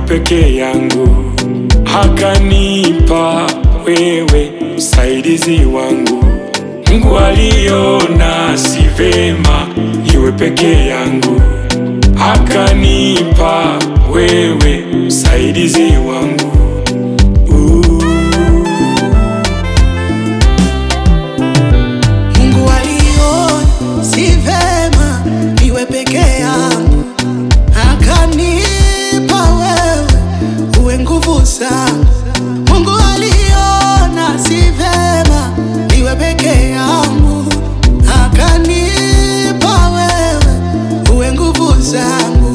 peke yangu, akanipa wewe msaidizi wangu. Mungu aliona si vema iwe peke yangu, akanipa wewe msaidizi wangu. Uh. Mungu aliona si vema niwe peke yangu, akanipa wewe uwe nguvu zangu. Mungu aliona si vema niwe peke yangu, akanipa wewe uwe nguvu zangu.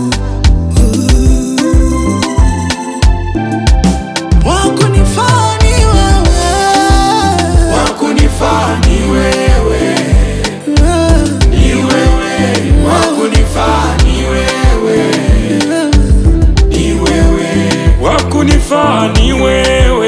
Wakunifaa ni wewe, Wakunifaa ni wewe, ni wewe, wakunifaa ni wewe, ni wewe, wakunifaa ni wewe,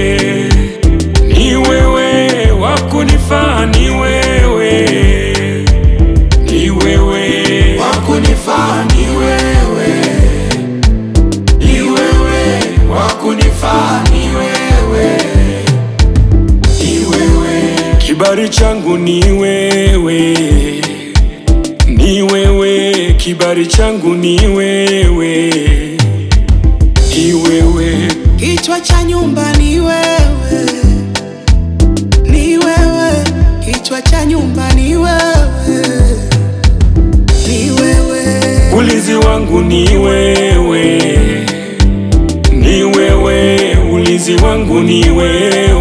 ni wewe, wakunifaa ni wewe, ni wewe, wakunifaa ni wewe, ni wewe, wakunifaa ni wewe ni wewe, kibali changu ni wewe, ni wewe, kibali changu ni wewe, ni wewe, kichwa cha nyumba ni wewe, ni wewe, kichwa cha nyumba ni wewe, ni wewe, ulinzi wangu ni wewe, ni wewe, ulinzi wangu ni wewe,